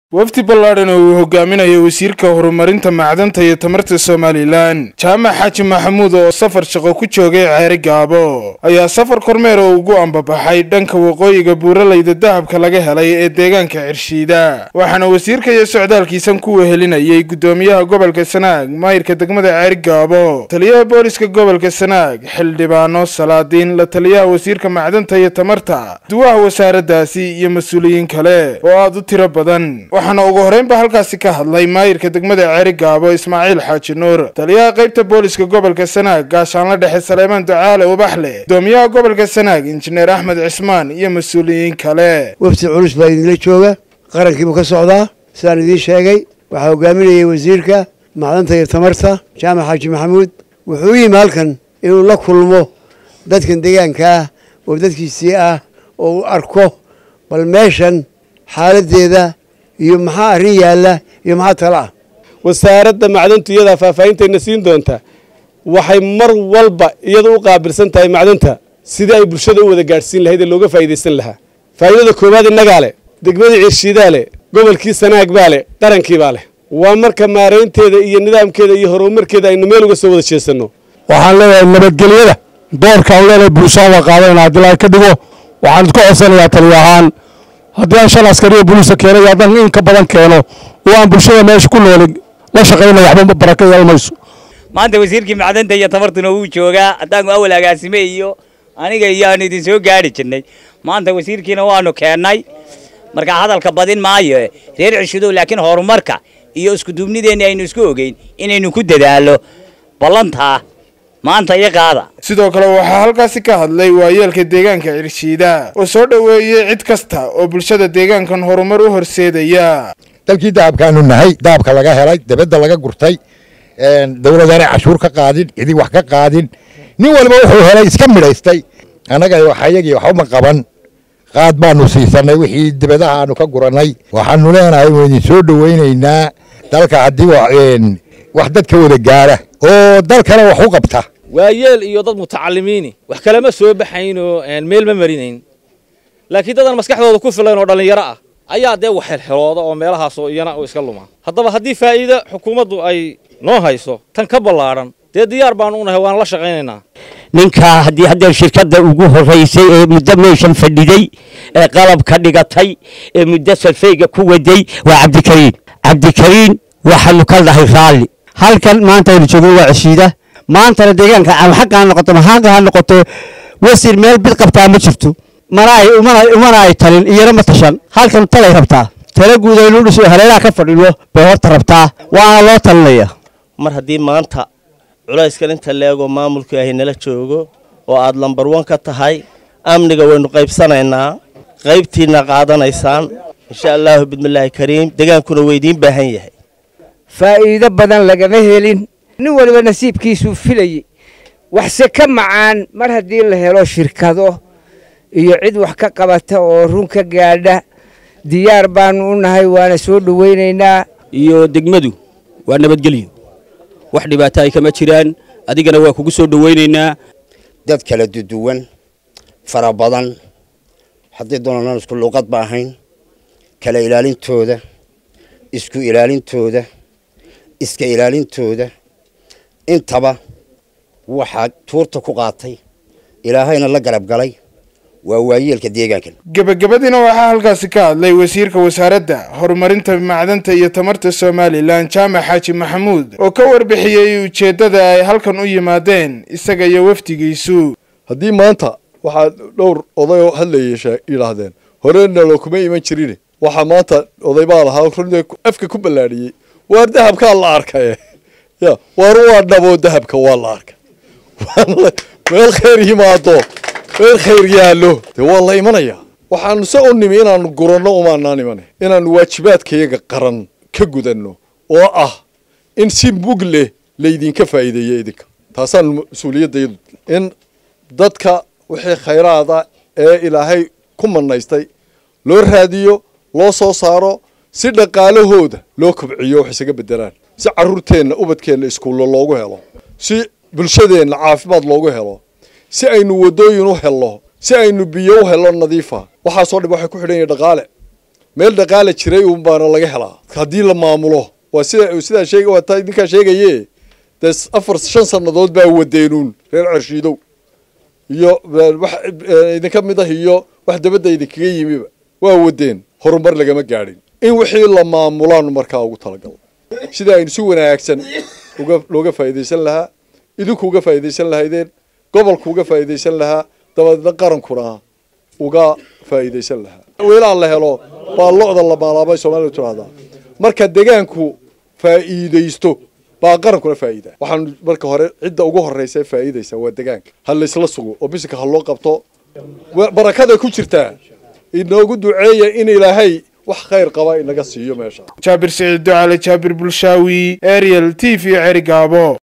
wafdi ballaadhan oo uu hogaaminayo wasiirka horumarinta macdanta iyo tamarta somalilan jaamac xaaji maxamuud oo safar shaqo ku joogay ceeri gaabo ayaa safar kormeer oo ugu ambabaxay dhanka waqooyiga buuralayda dahabka laga helay ee deegaanka cirshiida waxaana wasiirka iyo socdaalkiisan ku wehelinayay guddoomiyaha gobolka sanaag maayirka degmada ceeri gaabo taliyaha booliska gobolka sanaag xildhibaano salaadiin la taliyaha wasiirka macdanta iyo tamarta duwaha wasaaraddaasi iyo mas-uuliyiin kale oo aada u tiro badan waxaana ugu horreynba halkaasi ka hadlay maayirka degmada ceeri gaabo ismaaciil xaaji nuur taliyaha qaybta booliska gobolka sanaag gaashaanla dhexe saleemaan ducaale ubaxle gudoomiyaha gobolka sanaag injineer axmed cismaan iyo mas-uuliyiin kale wafdi culus baa idinla jooga qarankiibuu ka socdaa sidaan idiin sheegay waxaa hogaaminayay wasiirka macdanta iyo tamarta jaamac xaaji maxamuud wuxuu u yimi halkan inuu la kulmo dadkan deegaanka ah oo dadkiisii ah oo uu arko bal meeshan xaaladdeeda iyo maxaa arrin yaalla iyo maxaa tala ah wasaaradda macdantu iyadaa faahfaahintayna siin doonta waxay mar walba iyada u qaabilsan tahay macdanta sidii ay bulshada u wada gaadhsiin lahayd ee looga faa'idaysan lahaa faa'iidada koowaad innagaa leh degmadii cirshiidaa leh gobolkii sanaag baa leh qarankii baa leh waa marka maaraynteeda iyo nidaamkeeda iyo horumarkeeda aynu meel uga soo wada jeesanno waxaan leeyahay nabadgelyada doorka aan leenahay bulshada waa qaadayna haddii laga ka dhigo waxaan isku codsanayaa taliya ahaan haddii aan shan askariyo boliisa keeno iyo haddaan in ka badan keeno oo aan bulshada meesha ku nooli la shaqayna waxba baraka yeelmayso maanta wasiirkii macdanta iyo tamartuna wuu joogaa haddaanu awal agaasime iyo aniga iyo aanu idin soo gaari jirnay maanta wasiirkiina waanu keennay marka hadalka badin maayo reer cishidow laakiin horumarka iyo iskuduubnideenni aynu isku ogeyn inaynu ku dadaalo ballantaa maanta iyo qaada sidoo kale waxaa halkaasi ka hadlay waayeelka deegaanka cirshiida oo soo dhoweeyey cid kasta oo bulshada deegaankan horumar u horseedaya dalkii dahabkaanu nahay dahabka laga helay dabadda laga gurtay dowladaanay cashuur ka qaadin cidi wax ka qaadin nin waliba wuxuu helay iska midhaystay annaga waxayagii waxuma qaban qaad baanu siisanay wixii dibadaha aanu ka gurannay waxaanu leenahay waynu idin soo dhowaynaynaa dalka haddii wax dadka wada gaara oo dalkana wax u qabta waayeel iyo dad mutacalimiini wax kalama soo baxaynoo meel ma marinayn laakiin dadan maskaxdooda ku filayn oo dhallinyaro ah ayaa dee wax helhelooda oo meelahaasoo iyana u iska luma haddaba haddii faa'iido xukuumaddu ay noo hayso tan ka ballaadhan dee diyaar baanu u nahay waana la shaqaynaynaa ninkaa haddii haddee shirkadda ugu horraysay ee muddo meeshan fadhiday ee qalab ka dhigatay ee muddo salfeyga ku waday waa cabdikariin cabdikariin waxaanu ka dhahay raalli halkan maanta aynu joogno waa ceshiida maantana deegaanka alxaqa ha noqoto maxaaqa ha noqoto wasiir meel bid qabtaa ma jirto mana ay umana ay talin iyana ma tashan halkan talay rabtaa tala guud aynu dhiso haleelaha ka fadhino bay horta rabtaa waana loo talinaya mar haddii maanta culayskan inta leegoo maamulku ahi nala joogo oo aad lambar wan ka tahay amniga waynu qaybsanaynaa qaybtiinna qaadanaysaan insha allaahu bismillaahi kariim degaankuna weydiin baahan yahay faa'iido badan lagama helin nin waliba nasiibkiisuu filayey waxse ka macaan mar haddii la helo shirkado iyo cid wax ka qabata oo run ka gaadha diyaar baanu u nahay waana soo dhowaynaynaa iyo degmadu waa nabadgelyo wax dhibaato ay kama jiraan adigana waa kugu soo dhowaynaynaa dad kala duduwan fara badan haddii doonanaan isku luuqad ba ahayn kala ilaalintooda isku ilaalintooda iska ilaalintooda intaba waxaa tuurta ku qaatay ilaahayna la garab galay waa waayeelka deegaankan gebagabadiina waxaa halkaasi ka hadlay wasiirka wasaaradda horumarinta macdanta iyo tamarta somalilan jaamac xaaji maxamuud oo ka warbixiyey ujeeddada ay halkan u yimaadeen isaga iyo wafdigiisu haddii maanta waxaa dhowr odayoo hadlayay yidhaahdeen horena loo kuma iman jirine waxaa maanta oday baa lahaa run afka ku ballaadhiyey waar dahabkaa la arkaye ya waar waa dhaboo dahabka waa la arkay meel khayr yimaado meel khayr yaallo dee waa la imanayaa waxaanu se u nimi inaanu guranno umaanaan imana inaanu waajibaadkayaga qaran ka gudanno oo ah in si mug leh laydinka faa'iideeyo idinka taasaan mas-uuliyaddayadu in dadka wixii khayraada ee ilaahay ku manaystay loo raadiyo loo soo saaro si dhaqaalahooda loo kobciyo wax isaga bedelaan si carruurteenna ubadkeenna iskuullo loogu helo si bulshadeenna caafimaad loogu helo si aynu waddooyin u helno si aynu biyo u helno nadiifa waxaasoo dhib waxay ku xidhan yihin dhaqaale meel dhaqaala jiray uun baana laga helaa haddii la maamulo waa sida sidaa sheeg waa taa idinkaa sheegaye dee afar shan sannadood baa wadeenuun reer carshiidow iyo wax idinka mid ah iyo wax dabadda idinkaga yimiba waa wadeen horumar lagama gaadhin in wixii la maamulaanu markaa ugu talagal sida aynu si wanaagsan uga looga faa'iidaysan lahaa idinku uga faa'iidaysan lahaydeen gobolku uga faa'iidaysan lahaa dabadeedna qarankuna uga faa'iidaysan lahaa weelaa la helo baa lo-da la maalaabay soomaalidu tidhahdaa marka degaanku faa'iidaysto baa qarankuna faa'iida waxaan marka hore cidda ugu horreysa faa'iidaysa waa degaanka ha laysla sugo oo bisinka ha loo qabto barakada ku jirtaa inoogu duceeya in ilaahay wax khayr qaba inaga siiyo meesha jaabir siciid ducale jaabir bulshaawi ariel t v cerigaabo